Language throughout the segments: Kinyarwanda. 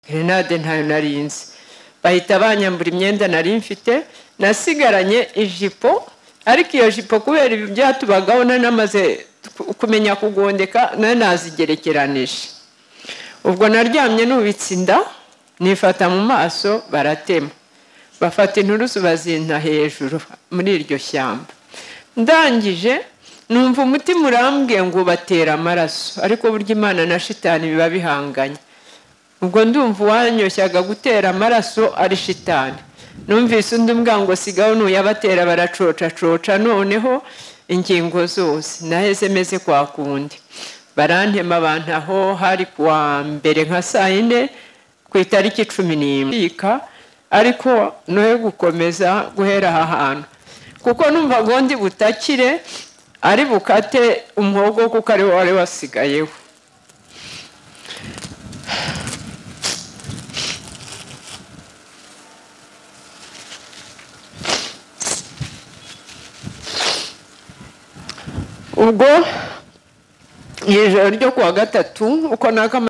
gerenade ntayo narinzi bahita banyambura imyenda nari mfite nasigaranye ijipo ariko iyo jipo kubera ibi byatubagaho nanamaze kumenya kugondeka nanazigerekeranije ubwo naryamye nubitse inda nifata mu maso baratema bafata inturusu bazinta hejuru muri iryo shyamba ndangije numva umutima urambwiye ngo ubatera amaraso ariko burya imana na shitani biba bihanganye ubwo ndumva uwanyoshyaga gutera amaraso ari shitani numvise undi mbwa ngo sigaho nuyabatera baracocacoca noneho ingingo zose naheze meze kwa kundi barantema abantu aho hari kuwa mbere nka saa yine ku itariki cumi n'imwe ariko noye gukomeza guhera aha hantu kuko numva gondi butakire ari bukate umuhogo kuko ari wari wasigayeho ubwo ijoro ryo kuwa gatatu uko nakama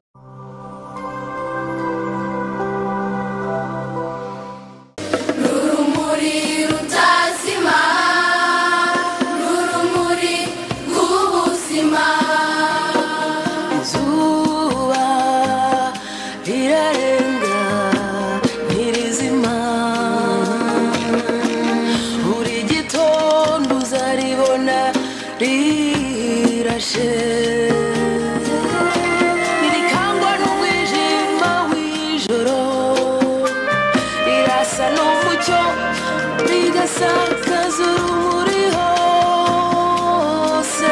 izuba rirarenga ntirizima buri gitondo uzaribona rirashe ntirikangwa n'umwijima w'ijoro rirasa n'umucyo rigasakaza urumuri hose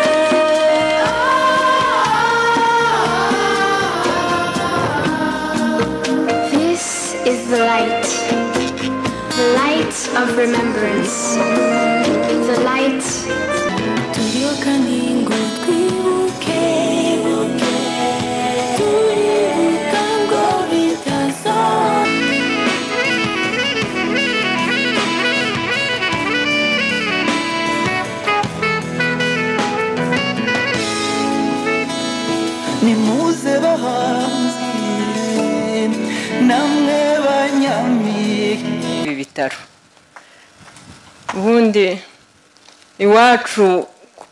This is the light, the light of remembrance, the light. turyoka ningo twibuke buke turibuka ngo bitaza nimuze bahanzi namwe banyamike ibi bitaro ubundi iwacu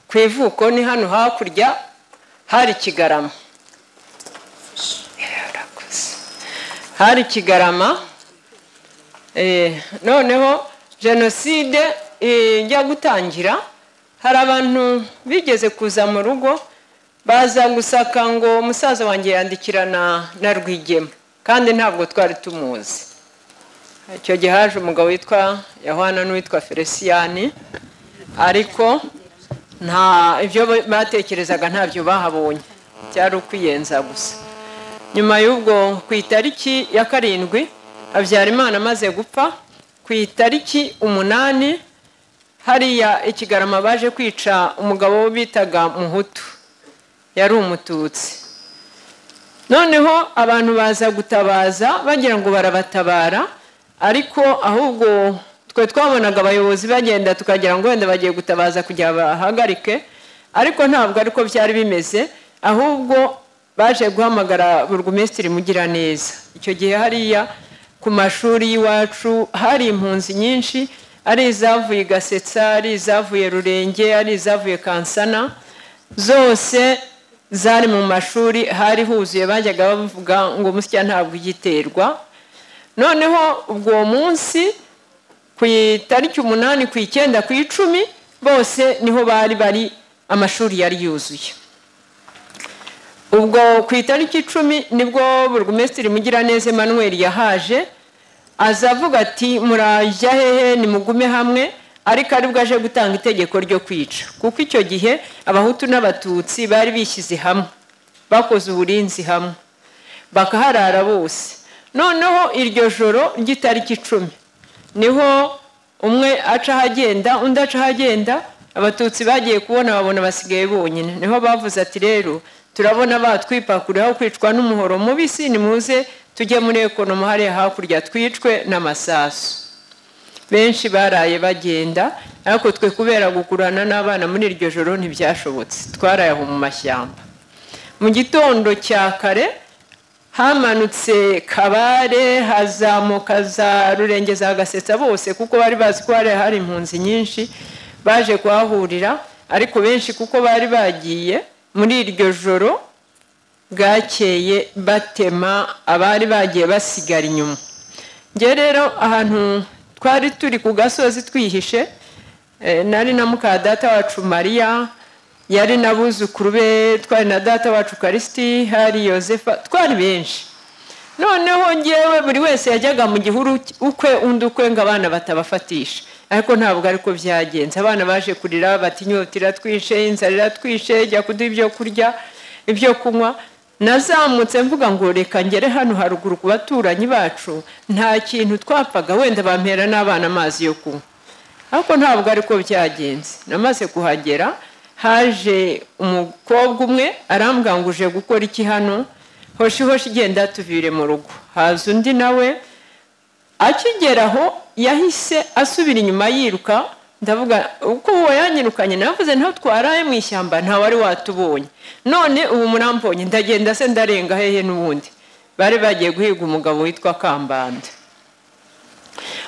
ku ivuko ni hano hakurya hari kigarama Yarakoze. hari kigarama Eh, noneho jenoside eh, ijya gutangira hari abantu bigeze kuza mu rugo baza gusaka ngo umusaza wanjye yandikirana na rwigema kandi ntabwo twari tumuzi icyo gihe haje umugabo witwa yohana n'uwitwa feliciyani ariko nta ibyo batekerezaga ntabyo bahabonye byari ukwiyenza gusa nyuma y'ubwo ku itariki ya karindwi habyarimana amaze gupfa ku itariki umunani hariya ikigarama baje kwica umugabo wo bitaga muhutu yari umututsi noneho abantu baza gutabaza bagira ngo barabatabara ariko ahubwo twe twabonaga abayobozi bagenda tukagira ngo wenda bagiye gutabaza kugira bahagarike ariko ntabwo ariko byari bimeze ahubwo baje guhamagara burugumesitiri mugiraneza icyo gihe hariya ku mashuri y'iwacu hari impunzi nyinshi ari izavuye i gasetsa ari izavuye rurenge ari izavuye kansana zose zari mu mashuri hari huzuye bajyaga bavuga ngo umusya ntabwo igiterwa noneho ubwo munsi ku itariki umunani ku icyenda ku icumi bose niho bari bari amashuri yari yuzuye ubwo ku itariki icumi nibwo burugumesitiri mugiraneza emmanuel yahaje aza avuga ati murajya hehe nimugume hamwe ariko aribwo aje gutanga itegeko ryo kwica kuko icyo gihe abahutu n'abatutsi bari bishyize hamwe bakoze uburinzi hamwe bakaharara bose noneho iryo joro ry'itariki icumi niho umwe aca ahagenda undi aca ahagenda abatutsi bagiye kubona babona basigaye bonyine niho bavuze ati rero turabona batwipakuriyeho kwicwa n'umuhoro mubisi nimuze tujye muri ekonoma hariya hakurya twicwe n'amasasu benshi baraye bagenda ariko twe kubera gukurana n'abana muri iryo joro ntibyashobotse twaraye aho mu mashyamba mu gitondo cya kare hamanutse kabare hazamuka za rurenge za gasetsa bose kuko bari bazi ko hari hari impunzi nyinshi baje kuhahurira ariko benshi kuko bari bagiye muri iryo joro bwakeye batema abari bagiye basigara inyuma njye rero ahantu twari turi ku gasozi twihishe eh, nari na muka data wacu mariya yari n'abuzukuru be twari na data wacu karisiti hari yosefa twari benshi noneho ngewe buri wese yajyaga mu gihuru ukwe undi ukwe ngo abana batabafatisha ariko ntabwo ariko byagenze abana baje kurira bati inyota iratwishe inzara iratwishe jya kuduha ibyo kurya ibyo kunywa nazamutse mvuga ngo reka ngere hano haruguru ku baturanyi bacu nta kintu twapfaga wenda bampera n'abana amazi yo kunywa ariko ntabwo ariko byagenze namaze kuhagera haje umukobwa umwe arambwira ngo uje gukora iki hano hoshi hoshi igenda tuvire mu rugo haza undi nawe akigeraho yahise asubira inyuma yiruka ndavuga uko uwayanyirukanye navuze ntaho twaraye mu ishyamba wari watubonye none ubu murambonye ndagenda se ndarenga hehe n'ubundi bari bagiye guhiga umugabo witwa kambanda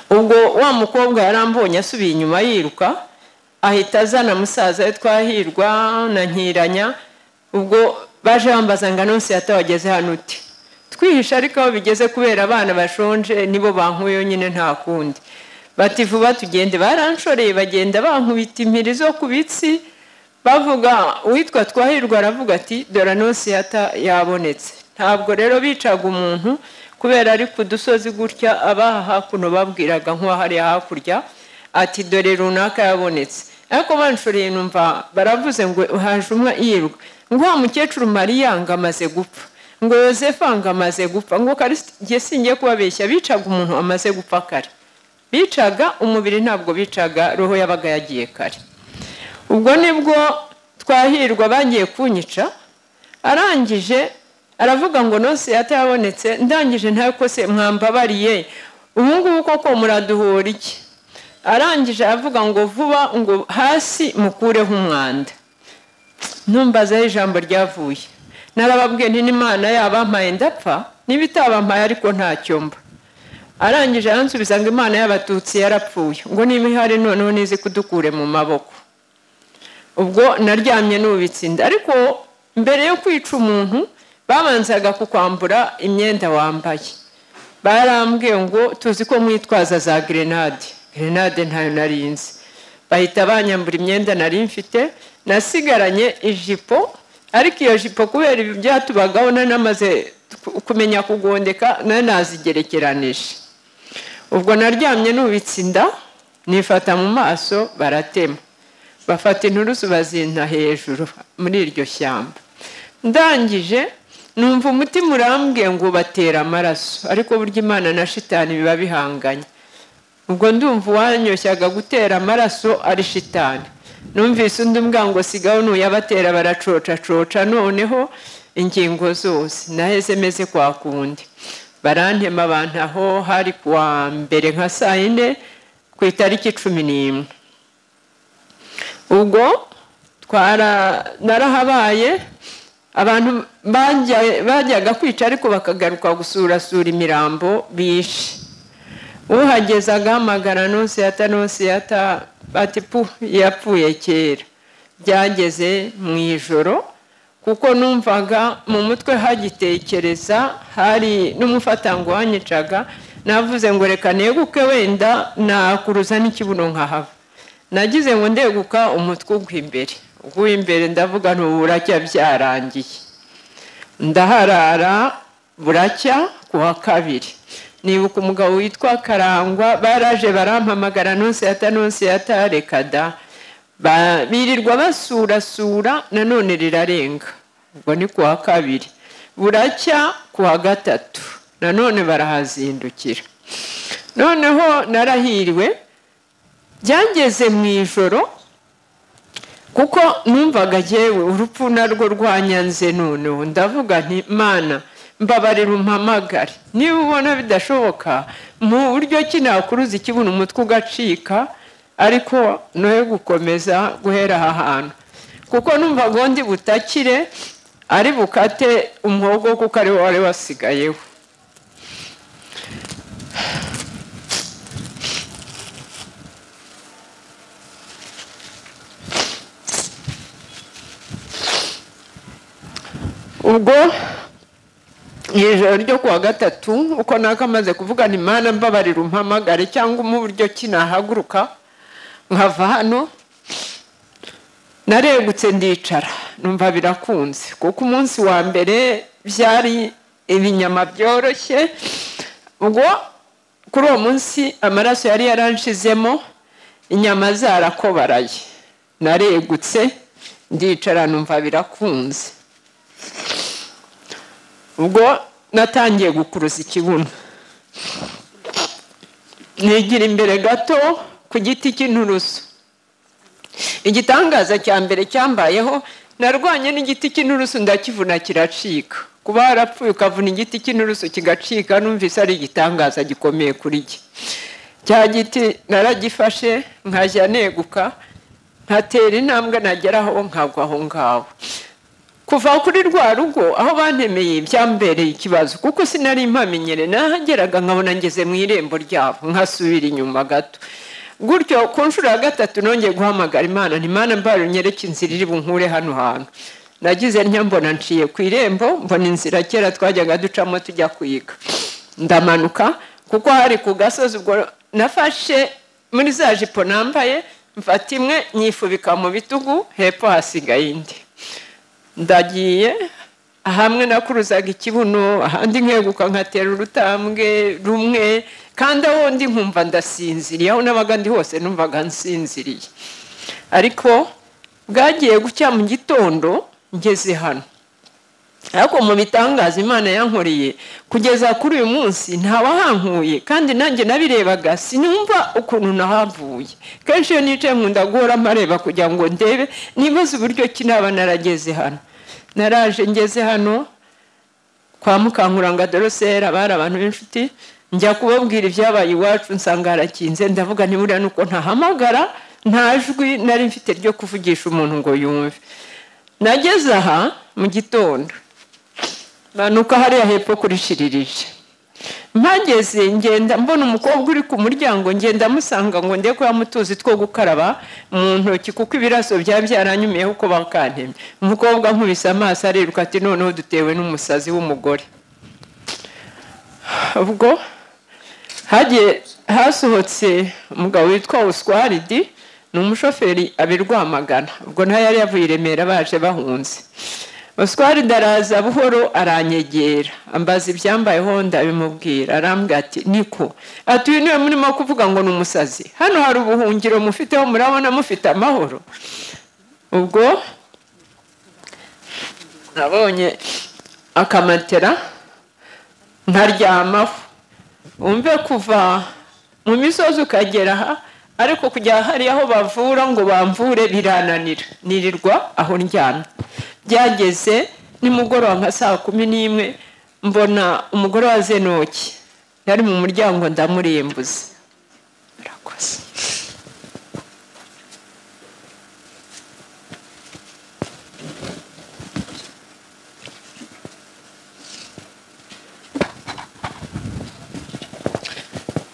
ubwo wa mukobwa yarambonye asubiye inyuma yiruka ahita azana musaza we twahirwa na nkiranya ubwo baje bambaza ngo anonsi yatawageze hano uti twihisha ariko aho bigeze kubera abana bashonje nibo bankuyeyo nyine nta kundi bati vuba tugende baranshoreye bagenda bankubita impiri zo ku bitsi bavuga uwitwa twahirwa aravuga ati dore nonsi yata yabonetse ntabwo rero bicaga umuntu kubera ari ku dusozi gutya abaha hakuno babwiraga nk'uwahariya hakurya ati dore runaka yabonetse ariko banshoreye numva baravuze ngo haje umwe yirirwa ngo wa mukecuru mariya ngo amaze gupfa ngo yosefa ngo amaze gupfa ngo karisiti singiye kubabeshya bicaga umuntu amaze gupfa kare bicaga umubiri ntabwo bicaga roho yabaga yagiye kare ubwo nibwo twahirwa bagiye kunyica arangije aravuga ngo nonse yatayabonetse ndangije ntayo kose mwambabariye ubu ngubu koko muraduhura iki arangije aravuga ngo vuba ngo hasi mukureho umwanda numbazaho ijambo ryavuye narababwiye n'imana yabampaye ndapfa niba itabampaye ariko ntacyo mba arangije aransubiza ngo imana y'abatutsi yarapfuye ngo niba ihari noneho nizi kudukure mu maboko ubwo naryamye n'ubitse inda ariko mbere yo kwica umuntu babanzaga kukwambura imyenda wambaye barambwiye ngo tuzi ko mwitwaza za gerenade gerenade ntayo narinzi bahita banyambura imyenda nari mfite nasigaranye ijipo ariko iyo jipo kubera ibi byatubagaho nanamaze kumenya kugondeka nanazigerekeranije ubwo naryamye nubitse inda nifata mu maso baratema bafata inturusu bazinta hejuru muri iryo shyamba ndangije numva umutima urambwiye ngo batera amaraso ariko burya imana na shitani biba bihanganye ubwo ndumva uwanyoshyaga gutera amaraso ari shitani numvise undi mbwango sigaho nuyabatera baracocacoca noneho ingingo zose naheze meze kwa kundi barantema abantu aho hari kuwa mbere nka saa yine ku itariki cumi n'imwe ubwo narahabaye abantu bajyaga kwica ariko bakagaruka gusurasura imirambo bishe uhageze agahamagara ntusiyata ntusiyata bati pu yapfuye kera byageze mu ijoro kuko numvaga mu mutwe hagitekereza hari n'umufatango wanyicaga navuze ngo reka neguke wenda nakuruza n'ikibuno nkahava nagize ngo ndeguka umutwe ugwa imbere ugwa imbere ndavuga ntubu buracya byarangiye ndaharara buracya ku wa kabiri nibuka umugabo witwa karangwa baraje barampamagara nonse yata nonse yata reka da birirwa basurasura nanone rirarenga ubwo ni ku wa kabiri buracya ku wa gatatu nanone barahazindukira noneho narahiriwe byangeze mu ijoro kuko numvaga yewe urupfu narwo rwanyanze noneho ndavuga nti mana mbabarira umpamagare niba ubona bidashoboka mu buryo ki nakuruza ikibuno umutwe ugacika ariko noye gukomeza guhera aha hantu kuko numva ngo ndi butakire ari bukate umwogo kuko ari wo wari wasigayeho ubwo mu ijoro ryo kuwa gatatu uko nakamaze kuvugana imana mbabarira umpamagare cyangwa mu buryo ki nahaguruka nkava hano naregutse ndicara numva birakunze kuko umunsi wa mbere byari ibinyama byoroshye ubwo kuri uwo munsi amaraso yari yaranshizemo inyama zarakobaraye naregutse ndicara numva birakunze ubwo natangiye gukuruza ikibuno nigira imbere gato ku giti cy'inturusu igitangaza cya mbere cyambayeho narwanye n'igiti cy'inturusu ndakivuna kiracika kuba warapfuye ukavuna igiti cy'inturusu kigacika numvise ari igitangaza gikomeye kuri jye cya giti naragifashe nkajya neguka nkatera intambwe nageraho nkagwa aho ngaho kuva kuri rwa rugo aho bantemeye byambereye ikibazo kuko sinari impamenyere nahageraga nkabona ngeze mu irembo ryabo nkasubira inyuma gato gutyo ku nshuro ya gatatu nongeye guhamagara imana imana mbaye nyereke inzira iri bunkure hano hantu nagize mbona nciye ku irembo mbona inzira kera twajyaga ducamo tujya kwiga ndamanuka kuko hari ku gasozi ubwo nafashe muri za jipo nambaye mfata imwe nyifubika mu bitugu hepfo hasigaye indi ndagiye hamwe nakuruzaga ikibuno ahandi nkeguka nkatera urutambwe rumwe kandi aho ndi nkumva ndasinziriye aho nabaga ndi hose numvaga nsinziriye ariko bwagiye gucya mu gitondo ngeze hano ariko mu bitangaza imana yankoreye kugeza kuri uyu munsi ntawahankuye kandi nanjye nabirebaga sinumva ukuntu nahavuye kenshi iyo nicaye nkunda guhora mpareba kugira ngo ndebe nibaze uburyo ki naba narageze hano naraje ngeze hano kwa mukankuranga dorosera bari abantu b'inshuti njya kubabwira ibyabaye iwacu nsanga harakinze ndavuga ntiburiya ni uko ntahamagara nta jwi nari mfite ryo kuvugisha umuntu ngo yumve nageze aha mu gitondo manuka hariya hepfo kuri shiririje mpageze ngenda mbona umukobwa uri ku muryango ngenda amusanga ngo ndebe ko yamutuzi two gukaraba mu ntoki kuko ibiraso byaba byaranyumiyeho uko bakantemye umukobwa nkubise amaso ariruka ati noneho dutewe n'umusazi w'umugore ubwo hagiye hasohotse umugabo witwa uswaridi ni umushoferi abirwamagana ubwo nayo yari yavuye i remera baje bahunze uswaridi araza buhoro aranyegera ambaza ibyambayeho ndabimubwira arambwira ati niko ati uyu niwe murimo kuvuga ngo ni umusazi hano hari ubuhungiro mufiteho murabona mufite amahoro ubwo nabonye akamatera nkaryamaho wumve kuva mu misozi ukagera aha ariko kujya hari aho bavura ngo bamvure birananira nirirwa aho ndyamye byageze nimugoroba nka saa kumi n'imwe mbona umugore wa zenoki yari mu muryango ndamurembuze murakoze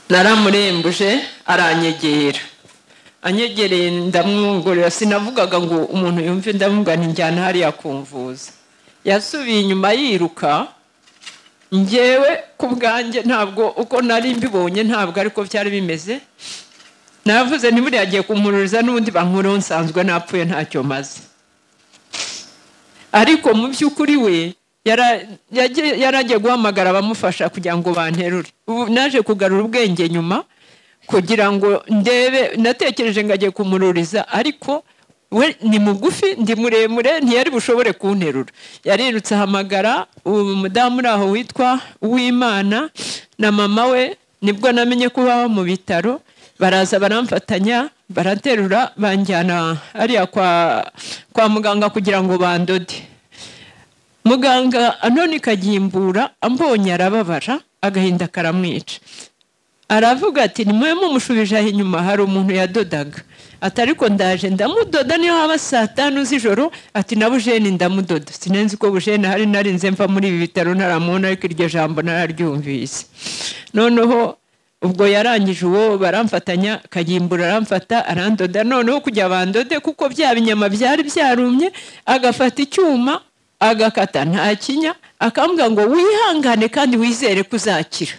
naramurembuje aranyegera anyegereye ndamwongorera sinavugaga ngo umuntu yumve ndamugana injyana hariya kumvuza yasubiye inyuma yiruka ngewe ku bwanjye ntabwo uko nari mbibonye ntabwo ariko byari bimeze navuze ntiburiya agiye kumururiza n'ubundi bankureho nsanzwe napfuye ntacyo maze ariko mu by'ukuri we yaragiye guhamagara abamufasha kugira ngo banterure ubu naje kugarura ubwenge nyuma kugira ngo ndebe natekereje ngo agiye kumururiza ariko we ni mugufi ndi muremure ntiyari bushobore kunterura yarirutse ahamagara ubu mudamu uri aho witwa uwimana na mama we nibwo namenye ko baba mu bitaro baraza baramfatanya baraterura banjyana hariya kwa muganga kugira ngo bandode muganga anone kagimbura ambonye arababara agahinda karamwica aravuga ati nimwe mumushubijeho inyuma hari umuntu yadodaga ati ariko ndaje ndamudoda niyo haba saa tanu z'ijoro ati na bujeni ndamudoda sinenzi ko bujeni ahari narinze mva muri ibi bitaro ntaramubona ariko iryo jambo nararyumvise noneho ubwo yarangije uwo baramfatanya kagimbura aramfata arandoda noneho kugira bandode kuko bya binyama byari byarumye agafata icyuma agakata nta kinya akambwira ngo wihangane kandi wizere ko uzakira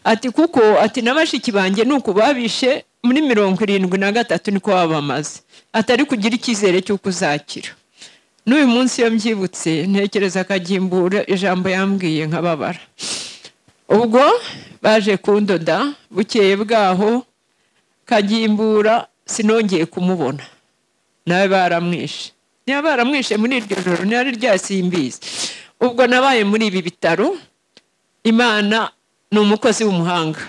ati kuko ati na bashiki banjye ni uku babishe muri mirongo irindwi na gatatu niko babamaze atari kugira icyizere cy'uko uzakira n'uyu munsi iyo mbyibutse ntekereza akagimbura ijambo yambwiye nkababara ubwo baje kundoda bukeye bwaho kagimbura sinongeye kumubona nawe baramwishe niba baramwishe muri iryo joro ntihari simbizi ubwo nabaye muri ibi bitaro imana ni umukozi w'umuhanga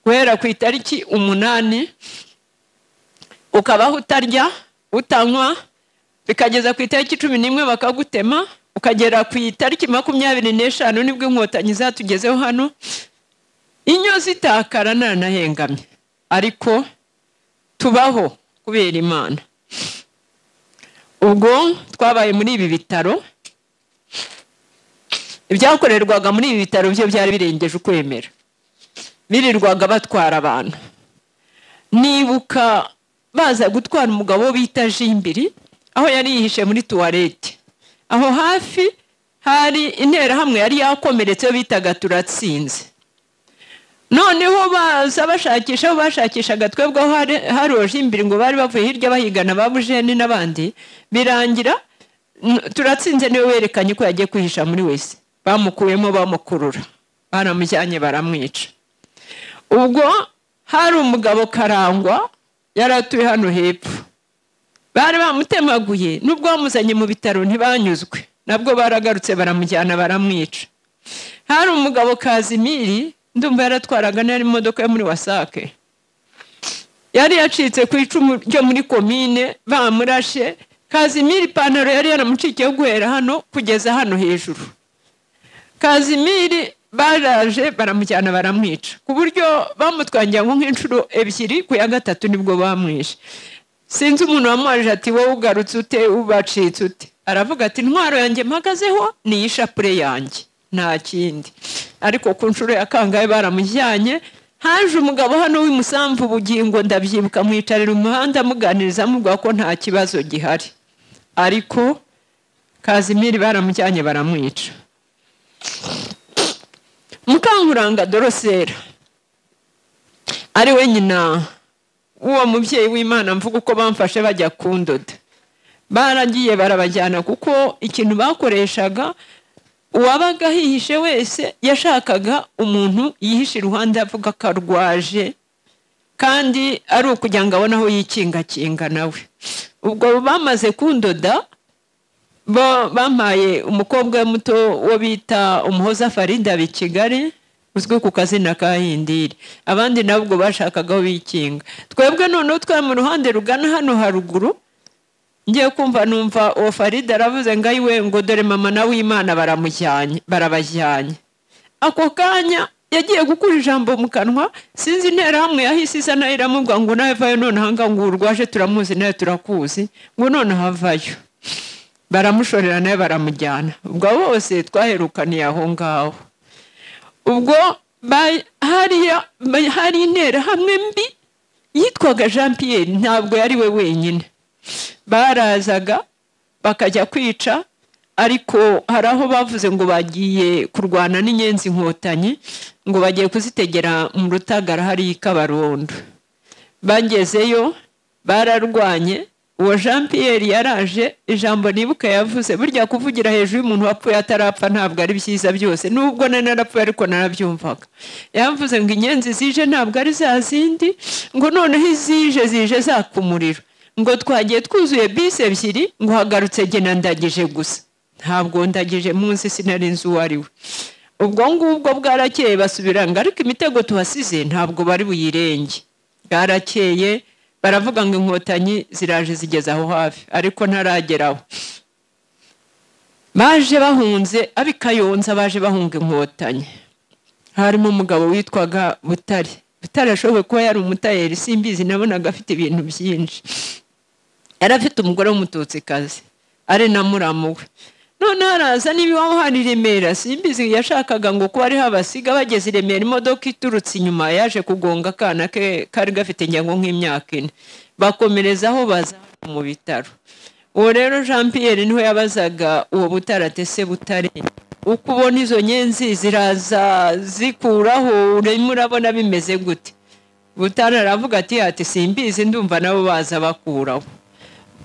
guhera ku itariki umunani ukabaho utarya utanywa bikageza ku itariki cumi n'imwe bakagutema ukagera ku itariki makumyabiri n'eshanu nibwo inkotanyi zatugezeho hano inyo zitakara ntanahengamye ariko tubaho kubera imana ubwo twabaye muri ibi bitaro ibyakorerwaga muri ibi bitaro byo byari birengeje ukwemera birirwaga batwara abantu nibuka baza gutwara umugabo bita jimbiri aho yari yihishe muri tuwarete aho hafi hari interahamwe yari yakomeretse bitaga turatsinze noneho baza bashakisha aho bashakishaga twebwe aho hari jimbiri ngo bari bavuye hirya bahigana ba bujeni n'abandi birangira turatsinze niwe werekanye ko yagiye kwihisha muri wese bamukuyemo bamukurura baramujyanye baramwica ubwo hari umugabo karangwa yari atuye hano hepfo bari bamutemaguye n'ubwo bamuzanye mu bitaro ntibanyuzwe nabwo baragarutse baramujyana baramwica hari umugabo kazimiri ndumva yaratwaraga n'iyari imodoka yo muri wasake yari yacitse ku icumu ryo muri komine bamurashe kazimiri ipantaro yari yaramucikiye guhera hano kugeza hano hejuru kazimiri baraje baramujyana baramwica ku buryo bamutwangira nko nk'inshuro ebyiri ku ya gatatu nibwo bamwishe sinzi umuntu wamuhaje ati wowe ugarutse ute ubacitse ute aravuga ati intwaro yanjye mpagazeho ni ishapure yanjye nta kindi ariko ku nshuro ya kangahe baramujyanye haje umugabo hano w'imusamvu ubugingo ndabyibuka mwicarira umuhanda amuganiriza amubwira ko nta kibazo gihari ariko kazimiri baramujyanye baramwica mukankuranga dorosera ari we nyina w'uwo mubyeyi w'imana mvuga uko bamfashe bajya kundoda baragiye barabajyana kuko ikintu bakoreshaga uwabaga hihishe wese yashakaga umuntu yihishe iruhande avuga ko arwaje kandi ari ukugira ngo abone aho yikingakinga nawe ubwo bamaze kundoda bampaye umukobwa muto wo bita umuhoza farida i kigali uzwi ku kazina ka hindiri abandi nabwo bashakaga aho bikinga twebwe noneho twari mu ruhande rugana hano haruguru ngiye kumva numva uwo farida aravuze ngo ayiwe ngo dore mama na w'imana baramujyanye barabajyanye ako kanya yagiye gukura ijambo mu kanwa sinzi interahamwe yahise isa nayo iramubwira ngo nawe vayo noneho aha ngo urwaje turamuzi nawe turakuzi ngo noneho avayo baramushorera nawe baramujyana ubwo bose twaherukaniye aho ngaho ubwo hari intera hamwe mbi yitwaga jean Pierre ntabwo yari we wenyine barazaga bakajya kwica ariko hari aho bavuze ngo bagiye kurwana n'inyenzi inkotanyi ngo bagiye kuzitegera mu rutagara hariya i kabarondo bagezeyo bararwanye uwo jean Pierre yaraje ijambo nibuka yavuze burya kuvugira hejuru y'umuntu wapfuye atarapfa ntabwo ari byiza byose nubwo na narapfuye ariko narabyumvaga yavuze ngo inyenzi zije ntabwo ari za zindi ngo noneho izije zije zaka umuriro ngo twagiye twuzuye bisi ebyiri ngo hagarutse gena ndagije gusa ntabwo ndagije munsi sinari nzi uwo ari we ubwo ngubwo bwarakeye basubira ngo ariko imitego tuhasize ntabwo bari buyirenge bwarakeye baravuga ngo inkotanyi ziraje zigeze aho hafi ariko ntarageraho baje bahunze ab'i kayonza baje bahunga inkotanyi harimo umugabo witwaga butare bitarashoboye kuba yari umutayeri simbizi nabonaga afite ibintu byinshi yari afite umugore w'umututsikazi ari na muramu we noneho araza niba iwawe hari i remera simbizi yashakaga ngo kuba ariho abasiga bageze i remera imodoka iturutse inyuma yaje kugonga akana ke kari gafite ingengo nk'imyaka ine bakomereza aho baza mu bitaro uwo rero jean Pierre niho yabazaga uwo butaratese butare uko ubona izo nyenzi ziraza zikuraho urimo urabona bimeze gute butare aravuga ati ati simbizi ndumva nabo baza bakuraho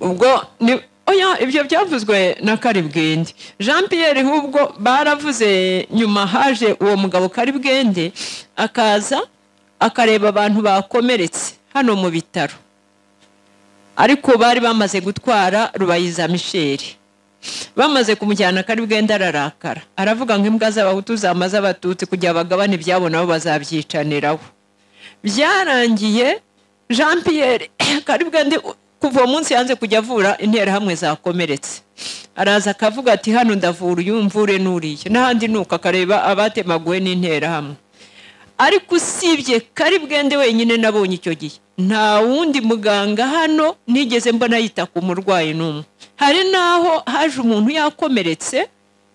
ubwo ni oya ibyo byavuzwe na karibwende jean Pierre ahubwo baravuze nyuma haje uwo mugabo karibwende akaza akareba abantu bakomeretse hano mu bitaro ariko bari bamaze gutwara rubayiza misheri bamaze kumujyana karibwende ararakara aravuga ngo imbwa z'abahutu zamaze abatutsi kugira bagabane ibyabo nabo bazabyicaniraho byarangiye jean Pierre karibwende kuva uwo munsi yanze kujya avura interahamwe zakomeretse araza akavuga ati hano ndavura uyu mvure n'uriya n'ahandi nuko akareba abatemaguwe n'interahamwe ariko usibye kari bwende wenyine nabonye icyo gihe nta wundi muganga hano nigeze mbona yita ku murwayi n'umwe hari n'aho haje umuntu yakomeretse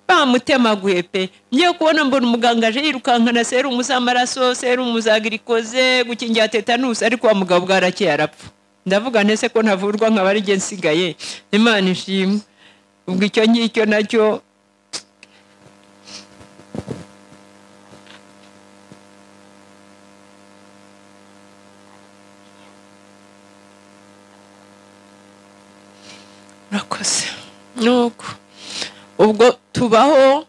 bamutemaguye pe ngiye kubona mbona umuganga aje yirukankana serumu z'amaraso serumu za girikoze gukingira tetanusi ariko wa mugabo bwarakeye arapfa ndavuga ndetse ko ntavurwa nkaba ari njye nsigaye imana ishimwe ubwo icyo ngicyo nacyo urakoze nuko ubwo tubaho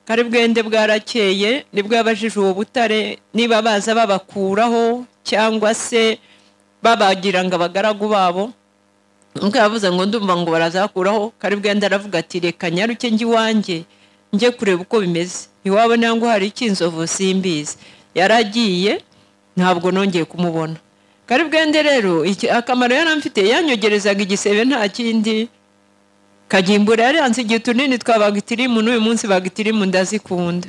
kari bwende bwarakeye nibwo yabajije uwo butare niba baza babakuraho cyangwa se babagira ngo abagaragu babo nk'uko yavuze ngo ndumva ngo barazakuraho kari bwenda aravuga ati reka nyaruke njye iwanjye njye kureba uko bimeze iwabo ntabwo hari icy'inzovu simbizi yaragiye ntabwo nongeye kumubona kari bwende rero akamaro yari amfite yanyogerezaga igisebe nta kindi kagimbura yari yanze igihe tunini twa bagitirimu n'uyu munsi bagitirimu ndazikunda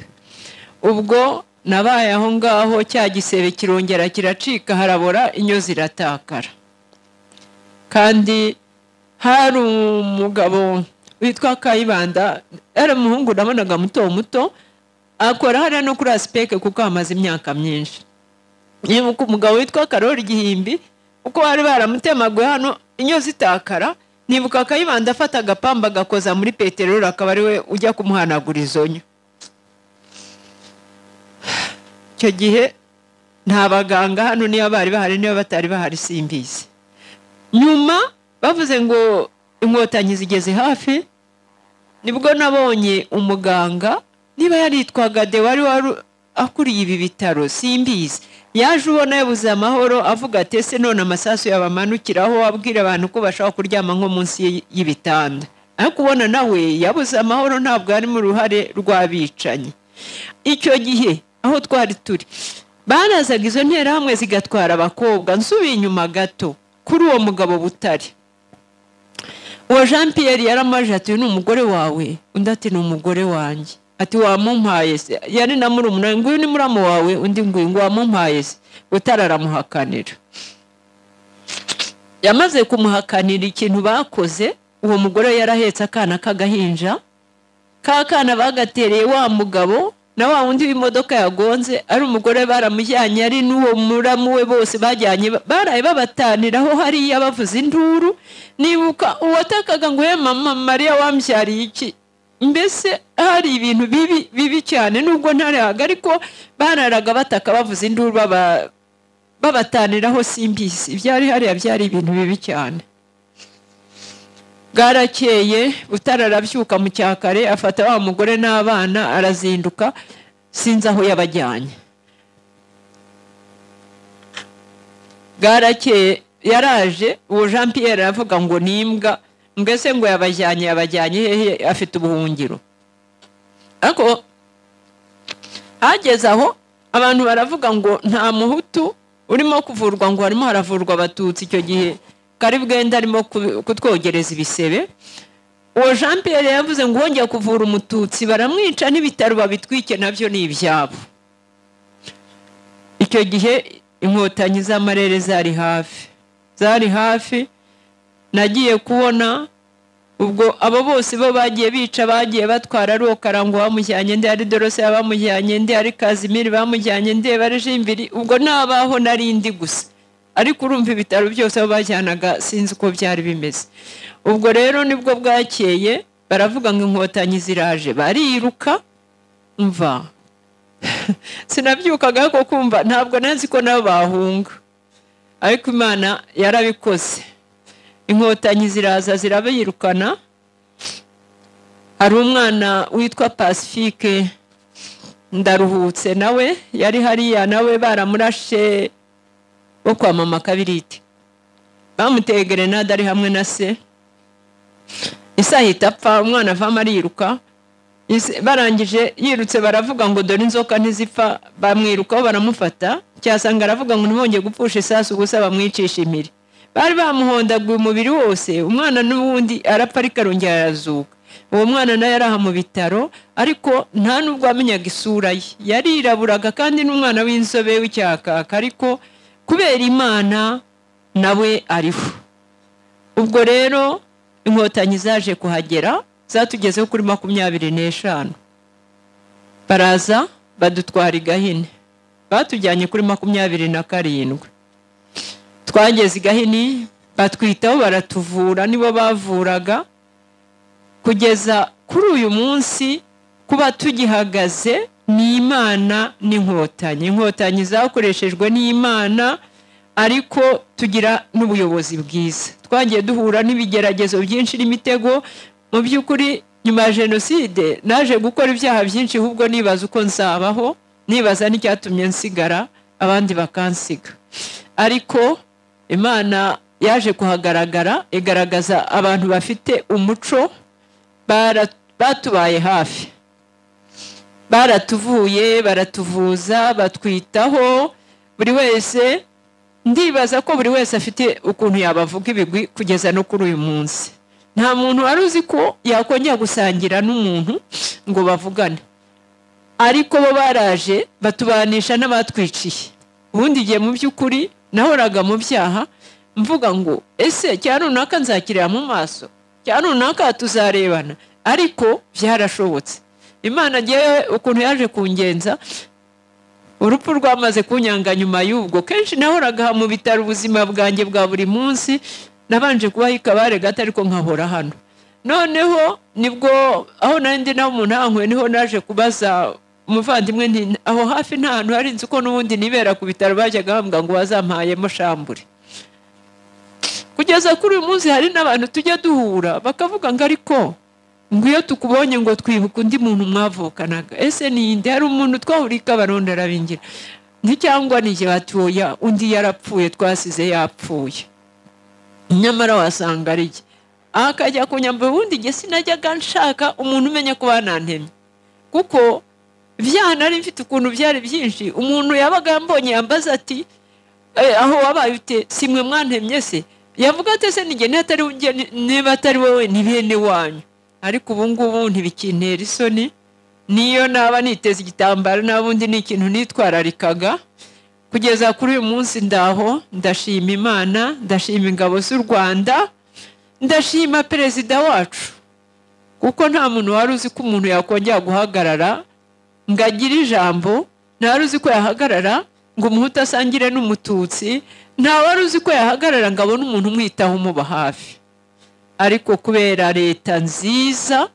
ubwo nabaye aho ngaho cya gisebe kirongera kiracika harabora inyo ziratakara kandi hari umugabo witwa kayibanda yari umuhungu nabonaga muto muto akora hariya no kuri asipeke kuko hamaze imyaka myinshi yibuka umugabo witwa karori igihimbi kuko bari baramutemaguye hano inyo zitakara nibuka kayibanda afata agapamba agakoza muri peteroli akaba ari we ujya kumuhanagura izo nyo icyo gihe nta baganga hano niba bari bahari niba batari bahari simbizi nyuma bavuze ngo inkotanyi zigeze hafi nibwo nabonye umuganga niba yaritwaga de wari wari akuriye ibi bitaro simbizi yaje ubona yabuze amahoro avuga ati ese none amasasu yabamanukiraho abwira abantu ko bashobora kuryama nko munsi y'ibitanda ariko ubona nawe yabuze amahoro ntabwo ari mu ruhare rw'abicanyi icyo gihe aho twari turi barazaga izo nterahamwe zigatwara abakobwa nsubiye inyuma gato kuri uwo mugabo butari uwo jean Pierre yaramaje ati uyu ni umugore wawe undi ati ni umugore wanjye ati wamumpaye se yari na murumuna nguyu ni muramu wawe undi nguyu ngo wamumpaye se utararamuhakanira yamaze kumuhakanira ikintu bakoze uwo mugore yarahetse akana k'agahinja ka kana bagatereye wa mugabo na wa wundi w'imodoka yagonze ari umugore baramujyanye ari n'uwo muramu we bose bajyanye baraye babataniraho hariya bavuza induru nibuka uwatakaga ngo ye mama mariya wambyariye iki mbese hari ibintu bibi bibi cyane nubwo ntarahaga ariko bararaga bataka bavuza induru babataniraho simbizi ibyari hariya byari ibintu bibi cyane bwarakeye butararabyuka mu cyakare afata wa mugore n'abana arazinduka sinzi aho yabajyanye bwarakeye yaraje uwo jean Pierre aravuga ngo ni imbwa mbese ngo yabajyanye yabajyanye hehe afite ubuhungiro ariko hageze aho abantu baravuga ngo nta muhutu urimo kuvurwa ngo harimo haravurwa abatutsi icyo gihe kari bwenda arimo kutwogereza ibisebe uwo jean Pierre yavuze ngo wongeye kuvura umututsi baramwica n'ibitaro babitwike nabyo ni ibyabo icyo gihe inkotanyi z'amarere zari hafi zari hafi nagiye kubona ubwo abo bose bo bagiye bica bagiye batwara ari uwo karango bamujyanye ndi ari dorose bamujyanye ndi ari kazimiri bamujyanye ndi ari jimbiri ubwo nabaho nari ndi gusa ariko urumva ibitaro byose aho bajyanaga sinzi uko byari bimeze ubwo rero nibwo bwakeye baravuga ngo inkotanyi ziraje bariruka mva sinabyukaga ko kumva ntabwo nazi ko nabo bahunga ariko imana yarabikoze inkotanyi ziraza zirabirukana hari umwana witwa pasifike ndaruhutse nawe yari hariya nawe baramurashe wo kwa mama kabiriti bamuteye gerenade ari hamwe na se isi ahita apfa umwana avamo ariruka Ise- barangije yirutse baravuga ngo dore inzoka ntizipfa bamwirukaho baramufata cyasanga aravuga ngo ntibongeye gupfusha isasu gusa bamwicisha impiri bari bamuhondaguye umubiri wose umwana n'ubundi arapfa ariko arongera arazuka uwo mwana nawe yari aha mu bitaro ariko nta n'ubwo amenyaga isura ye yariraburaga kandi n'umwana w'inzobe w'icyakaka ariko kubera imana nawe ariho ubwo rero inkotanyi zaje kuhagera zatugezeho kuri makumyabiri n'eshanu baraza badutwara i gahini batujyanye kuri makumyabiri na karindwi twageze i gahini batwitaho baratuvura nibo bavuraga kugeza kuri uyu munsi kuba tugihagaze ni imana n'inkotanyi inkotanyi zakoreshejwe n'imana ariko tugira n'ubuyobozi bwiza twagiye duhura n'ibigeragezo byinshi n'imitego mu by'ukuri nyuma ya jenoside naje gukora ibyaha byinshi ahubwo nibaza uko nzabaho nibaza n'icyatumye nsigara abandi bakansiga ariko imana yaje kuhagaragara igaragaza abantu bafite umuco bara- batubaye hafi baratuvuye baratuvuza batwitaho buri wese ndibaza ko buri wese afite ukuntu yabavuga ibigwi kugeza no kuri uyu munsi nta muntu wari uzi ko yakongera gusangira n'umuntu ngo bavugane ariko bo baraje batubanisha n'abatwiciye ubundi igihe mu by'ukuri nahoraga mu byaha mvuga ngo ese cya runaka nzakirira mu maso cya runaka tuzarebana ariko byarashobotse imana ngewe ukuntu yaje kungenza urupfu rwamaze kunyanga nyuma y'ubwo kenshi nahoraga aha mu bitaro ubuzima bwanjye bwa buri munsi nabanje kubaho ikabare gato ariko nkahora hano noneho nibwo aho nari ndi naho umuntu ahanyweye niho naje kubaza umuvandimwe nti aho hafi nta hantu hari inzu ko n'ubundi nibera ku bitaro bajyaga bambwa ngo wazampayemo shambure kugeza kuri uyu munsi hari n'abantu tujya duhura bakavuga ngo ariko ngo iyo tukubonye ngo twibuke undi muntu mwavukanaga ese ninde hari umuntu twahuriye ikabaronda arabingira nticyangwa nige batoya undi yarapfuye twasize yapfuye nyamara wasanga ari jye akajya kunyambura ubundi igihe sinajyaga nshaka umuntu umenya ko banantemye kuko ibyaha nari mfite ukuntu byari byinshi umuntu yabaga yambonye yambaza ati "Eh, aho wabaye ute si mwe mwantemye se yavuga ati ese nige niba atari ujye ni- niba atari wowe ni bene wanyu ariko ubu ngubu ntibikintera isoni niyo naba niteze igitambaro n'abundi ni ikintu nitwararikaga kugeza kuri uyu munsi ndaho ndashima imana ndashima ingabo z'u rwanda ndashima perezida wacu kuko nta muntu wari uzi ko umuntu yakongera guhagarara ngo agire ijambo nta wari uzi ko yahagarara ngo umuhutu asangire n'umututsi nta wari uzi ko yahagarara ngo abone umuntu umwitaho umuba hafi ariko kubera leta nziza